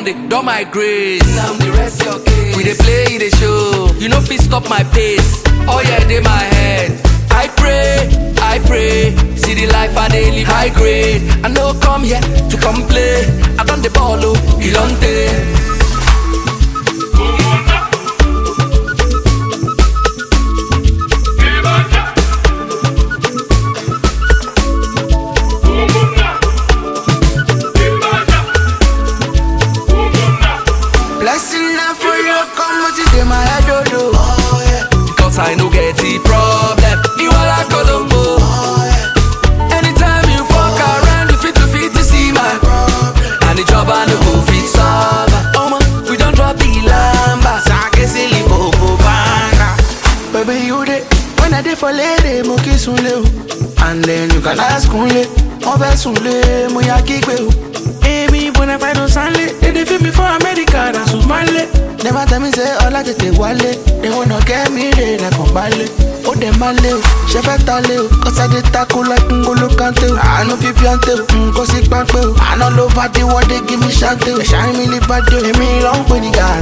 don dey don my grace. Now the rest your case. We dey play, dey show. You no fit stop my pace. Oh yeah, dey my head. I pray, I pray. See the life I dey live high grade. I no come here to complain. I don the ball oh, Ilonte. Blessing na for you, come what you dey my head, oh, oh. oh yeah. Cause I no get the problem. You are like Colombo. Anytime you fuck around, you fit to fit to see my And the job I no go fit solve. Oh man, we don't drop the lamba. Sake silly popo banga. Baby, you dey when I dey for lady, mo kiss unle o. And then you can ask unle, mo fẹ́ sunle, mo ya kígbe o. Èmi bona fide don sanle, they dey feel me for America, na Sumale. Never tell me say ọlá tètè wálé, they wanna get me re lẹ́kàn balẹ̀. Ó dẹ̀ máa lé o, ṣe fẹ́ ta lé o, kọ́sádé tako like ngolo kante o. Àánú fi píọ́ntè o, nǹkan sí pápẹ́ o. Àná ló bá dé wọ́dé give me ṣáńtè o. Ẹ̀ṣá mi lè bá dé o, èmi ló ń pè ní gàrà.